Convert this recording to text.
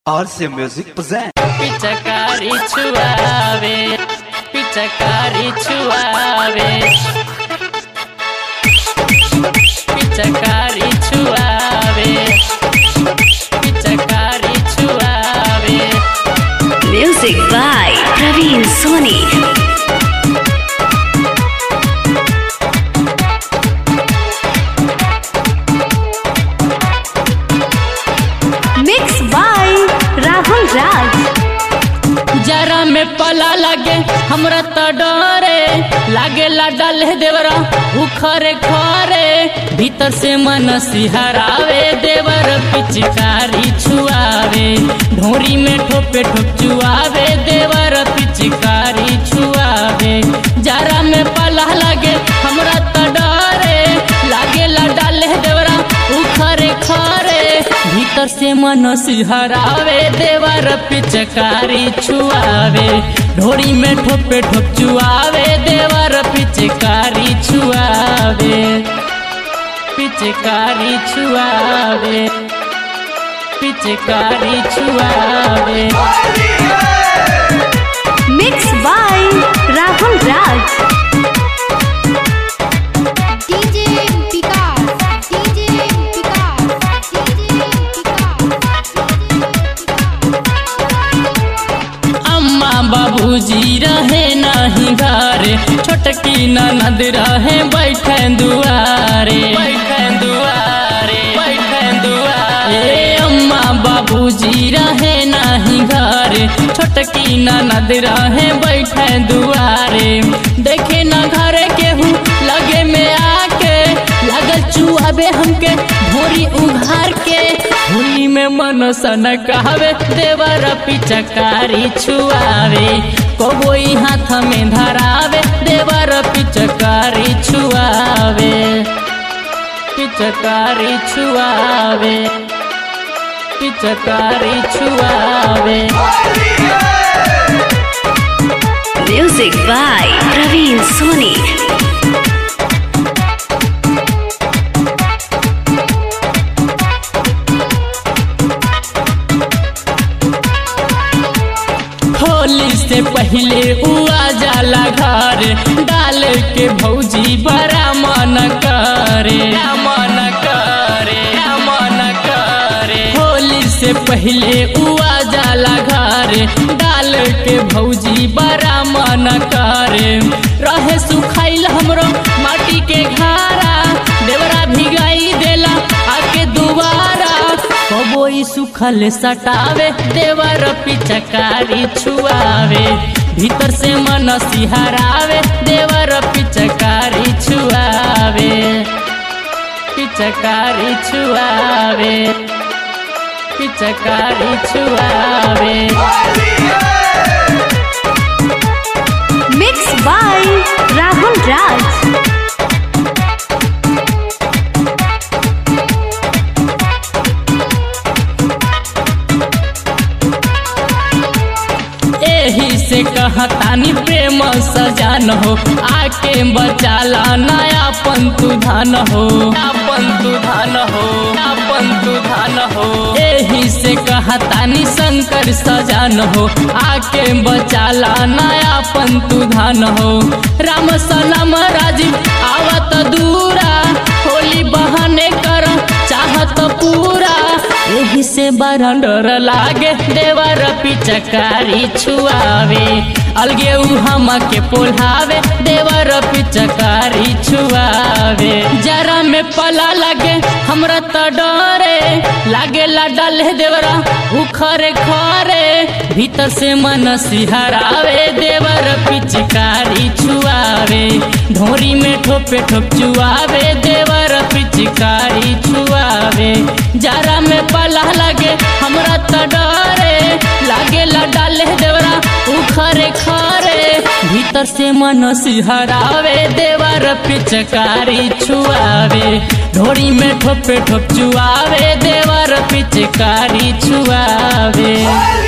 RC Music present. पिचकारी छुआवे पिचकारी छुआवे पिचकारी छुआवे पिचकारी छुआवे Music by Praveen Soni. Mixed by Rahul Raj. जरा में पला लगे हमरा तो डरे लागे ला डाले देवरा उखरे खरे भीतर से मन सिहरावे देवर पिचकारी छुआवे ढोरी में ठोपे ठोप चुआवे देवर पिचकारी छुआवे जरा में पला लगे हमरा तो डरे लागे ला डाले देवरा उखरे खरे भीतर से मन सिहरावे देवर पिचकारी छुआवे ढोरी में ठोपे ठोप चुआवे देवर पिचकारी छुआवे पिचकारी छुआवे पिचकारी छुआवे Mixed by Rahul Raj. DJ Vikas, DJ Vikas, DJ अम्मा बाबूजी रहे नहीं घरे छोटकी ननद रहे बैठे दुआरे बैठे दुआरे बैठे दुआरे अम्मा बाबूजी रहे नहीं घरे छोटकी ननद रहे बैठे दुआरे देखे न घरे केहू लगे में आके लगल चुआबे हमके भोरी उघार के होली में मन सन कहवे देवर पिचकारी छुआवे कोई हाथ में धरावे देवर पिचकारी छुआवे पिचकारी छुआवे पिचकारी छुआवे Music by Praveen Soni. Holi से पहले उआ जाला घर डाल के भौजी बड़ा मन करे मन करे मन करे होली से पहले उआ जाला घर डाल के भौजी बड़ा मन करे रहे सुखाइल हमरो माटी के घारा देवरा भिगाई देला आके दुबारा कबोई सुखल सटावे देवर पिचकारी छुआवे भीतर से मन सिहरावे देवर पिचकारी छुआवे पिचकारी छुआवे पिचकारी छुआवे Mixed by Rahul Raj. एही से कहतानी प्रेम सजान हो आके बचाला नया पंतु धान हो पंतु धान हो पंतु धान हो एही से कहतानी शंकर सजान हो आके बचाला नया पंतु धान हो राम सनम राजीव आवत दूरा होली बहाने कर चाहत पूरा एही से बड़ा डर लागे देवर पिचकारी छुआवे अलगे उ हम के पोल्हावे देवर पिचकारी छुआवे जरा में पला लगे हमरा त डरे लागे ला डाले देवरा उखरे खरे भीतर से मन सिहरावे देवर पिचकारी छुआवे ढोरी में ठोपे ठोप चुआवे देवर पिचकारी छुआवे जरा में पला लगे हमरा त डरे लागे ला डाले देवरा उखरे खरे भीतर से मन सिहरावे देवर पिचकारी छुआवे ढोरी में ठोपे ठोप चुआवे देवर पिचकारी छुआवे